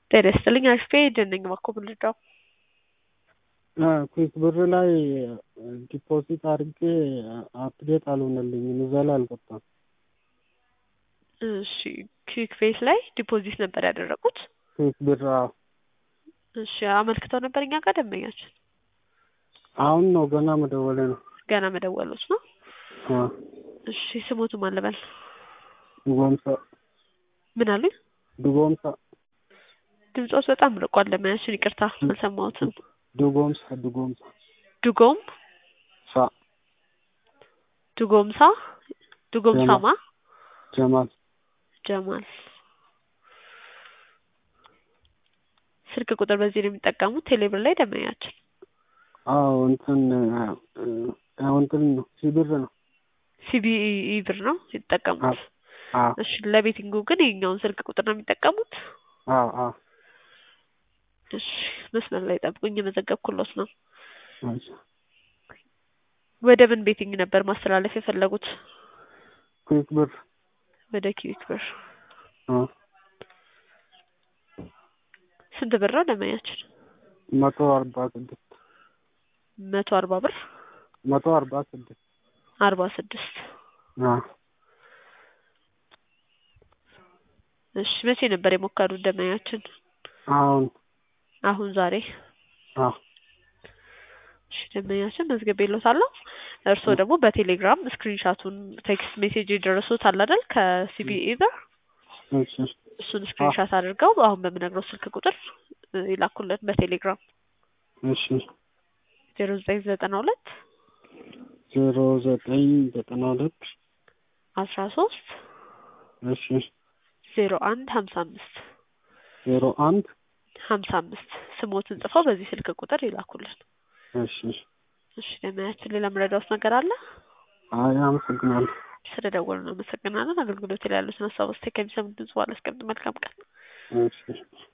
ጤና ይስጥልኝ አሽፌ ደነኝ ባኮ ብልዳው ኩዊክ ብር ላይ ዲፖዚት አድርጌ አፕዴት አልሆነልኝም እዛ ላይ አልገባም። እሺ ኩዊክ ፌስ ላይ ዲፖዚት ነበር ያደረጉት። ኩዊክ ብር አዎ። እሺ አመልክተው ነበር እኛ ጋር ደንበኛችን አሁን ነው ገና መደወሌ ነው። ገና መደወሎች ነው። አዎ። እሺ ስሞቱ ማን ልበል? ድጎምሳ ምን አሉኝ? ድጎምሳ ድምፆት በጣም ርቋል። ደንበኛችን ይቅርታ አልሰማሁትም። ድጎምሳ ድጎምሳ ድጎም ሳ ድጎምሳ ድጎምሳማ ጀማል ጀማል ስልክ ቁጥር በዚህ ነው የሚጠቀሙት ቴሌብር ላይ ደንበኛችን አዎ እንትን አዎ እንትን ነው ሲብር ነው ሲቢኢ ብር ነው የተጠቀሙት። አዎ እሺ ለቤቲንጉ ግን የኛውን ስልክ ቁጥር ነው የሚጠቀሙት። አዎ አዎ እሺ መስመር ላይ ጠብቁኝ፣ የመዘገብኩሎት ነው። እሺ ወደ ምን ቤቲንግ ነበር ማስተላለፍ የፈለጉት? ኩዊክ ብር ወደ ኪዊክ ብር። አዎ ስንት ብር ነው ደንበኛችን? መቶ አርባ ስድስት መቶ አርባ ብር መቶ አርባ ስድስት አርባ ስድስት አዎ እሺ መቼ ነበር የሞከሩት ደንበኛችን? አሁን አሁን ዛሬ አዎ እሺ ደንበኛችን መዝግቤልዎታለሁ። እርስዎ ደግሞ በቴሌግራም ስክሪንሻቱን ቴክስት ሜሴጅ የደረሱት አለ አይደል ከሲቢኢ ብር እሺ እሱን ስክሪንሻት አድርገው አሁን በምነግረው ስልክ ቁጥር ይላኩልን በቴሌግራም እሺ ዜሮ ዘጠኝ ዘጠና ሁለት ዜሮ ዘጠኝ ዘጠና ሁለት አስራ ሶስት እሺ ዜሮ አንድ ሀምሳ አምስት ዜሮ አንድ ሀምሳ አምስት ስሞትን ጽፈው በዚህ ስልክ ቁጥር ይላኩልን። እሺ እሺ ደንበኛችን ሌላ ምረዳውስ ነገር አለ? አይ አመሰግናለሁ። ስለ ደወሉ እናመሰግናለን። አገልግሎት ላይ ያሉትን ሀሳብ አስተያየት ከሚሰሙ ድምጽ በኋላ አስቀምጥ። መልካም ቀን። እሺ